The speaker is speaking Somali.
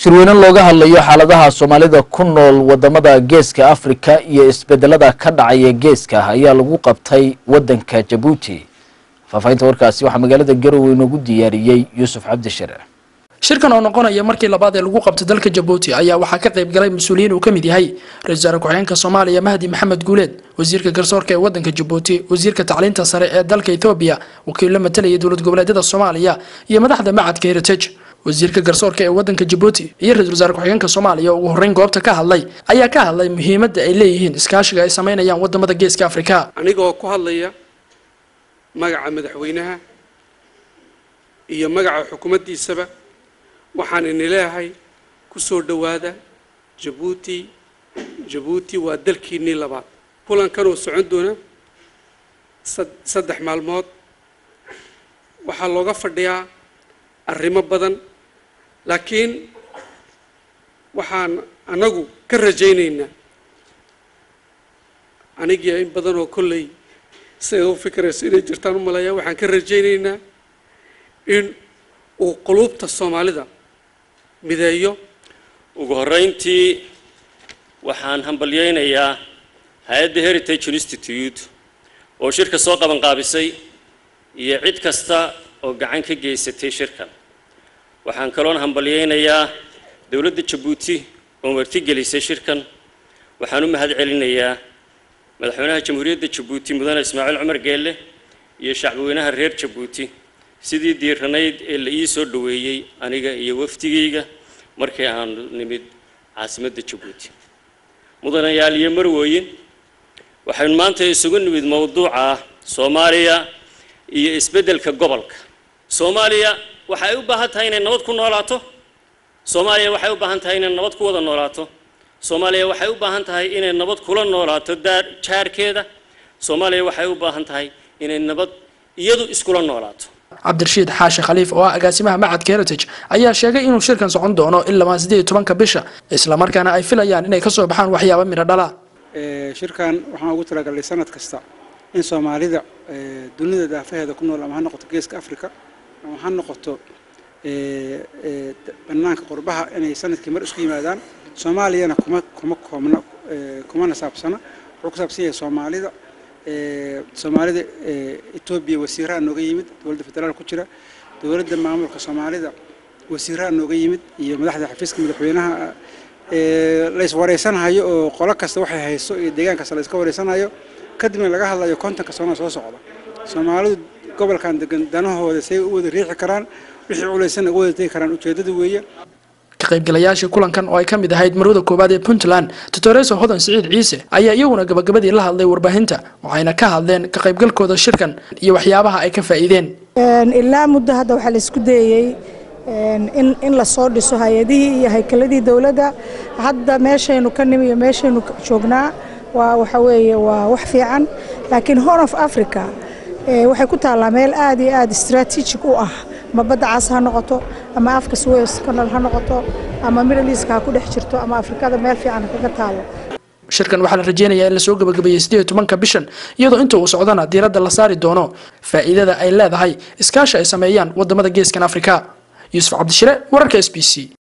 shirweyne looga hadlayo xaaladaha soomaalida ku nool wadamada geeska afrika iyo isbedelada ka dhacaya geeska ayaa lagu qabtay wadanka jabuuti faahfaahinta warkaasi waxaa magaalada garowe inoogu diyaariyey yuusuf cabdishare shirkan oo noqonaya markii labaad ee lagu qabto dalka jabuuti ayaa waxaa ka qayb galay mas-uuliyiin uu ka mid yahay ra-isul wasaare ku-xigeenka soomaaliya mahdi maxamed guuleed wasiirka garsoorka ee wadanka jabuuti wasiirka tacliinta sare ee dalka ethoobiya wakiilla matalaya dowlad goboleedyada soomaaliya iyo madaxda macadka heritage wasiirka garsoorka ee wadanka jabuuti iyo ra-isul wasaare ku-xigeenka soomaaliya oo ugu horreyn goobta ka hadlay ayaa ka hadlay muhiimadda ay leeyihiin iskaashiga ay sameynayaan wadamada geeska afrika anigoo ku hadlaya magaca madaxweynaha iyo magaca xukuumaddiisaba waxaan ini leeyahay ku soo dhowaada jabuuti jabuuti waa dalkiinnii labaad kulankan oo socon doona saddex maalmood waxaa looga fadhiyaa arrimo badan laakiin waxaan anagu ka rajaynaynaa anigii in badan oo kolley siday u fikirayso inay jirtaan u maleeyaa waxaan ka rajaynaynaa in uu quluubta soomaalida mideeyo ugu horreyntii waxaan hambalyaynayaa hay-adda heritage institute oo shirka soo qabanqaabisay iyo cid kasta oo gacan ka geysatay shirkan waxaan kaloon hambalyaynayaa dowladda jabuuti oo martigelisay shirkan waxaan u mahad celinayaa madaxweynaha jamhuuriyadda jabuuti mudane ismaaciil cumar geelle iyo shacbweynaha reer jabuuti sidii diiranayd ee la ii soo dhoweeyey aniga iyo wafdigayga markii aan nimid caasimadda jabuuti mudanayaal iyo marwooyin waxaynu maanta isugu nimid mowduuca ah soomaaliya iyo isbeddelka gobolka soomaaliya waxay u baahan tahay inay nabad ku noolaato soomaaliya waxay u baahan tahay inay nabad ku wada noolaato soomaaliya waxay u baahan tahay inay nabad kula noolaato daar jaarkeeda soomaaliya waxay u baahan tahay inay nabad iyadu iskula noolaato cabdirashiid xaashi khaliif oo ah agaasimaha macadka heritage ayaa sheegay inuu shirkan socon doono ilaa sideed iyo tobanka bisha islamarkaana ay filayaan inay kasoo baxaan waxyaaba midho dhala shirkan waxaan ugu talagalay sanad kasta in soomaalida dunida daafaheeda ku nool ama ha noqoto geeska africa ama ha noqoto banaanka qurbaha inay sanadkii mar isku yimaadaan soomaaliyana kuma kuma koobna kumana saabsana wuxuu ku saabsan yahay soomaalida soomaalida etoobiya wasiiraha nooga yimid dowladda federaal ku jira dowladda maamulka soomaalida wasiiraha nooga yimid iyo madaxda xafiiska madaxweynaha lays wareysanayo oo qolo kasta waxay hayso iyo deegaan kasta la iska wareysanayo kadibna laga hadlayo kontonka sano soo socda soomaalidu gobolkan degan danahooda say u wada riixi karaan wixii culaysan uga wada tegi karaan ujeedada weeye ka qaybgalayaashii kulankan oo ay ka mid ahayd marwada koowaad ee puntland doctoreso hodan siciid ciise ayaa iyaguna gabagabadii la hadlay warbaahinta waxayna ka hadleen ka qaybgalkooda shirkan iyo waxyaabaha ay ka faa'iideen ilaa muddo hadda waxaa la isku dayey in in lasoo dhiso hay-adihii iyo haykaladii dowladda hadda meeshaynu ka nimi iyo meeshaynu joognaa waa waxa weeye waa wax fiican laakiin horn of africa waxay ku taallaa meel aad iyo aad strategic u ah ama badda cas ha noqoto ama afka suez canal ha noqoto ama middle east ha ku dhex jirto ama afrikada meel fiican kaga taalo shirkan waxaa la rajeynayaa in lasoo gabagabeeyey sideed iyo tobanka bishan iyadoo inta uu socdana diiradda la saari doono faa'iidada ay leedahay iskaashi ay sameeyaan wadamada geeskan afrika yuusuf cabdishire wararka s b c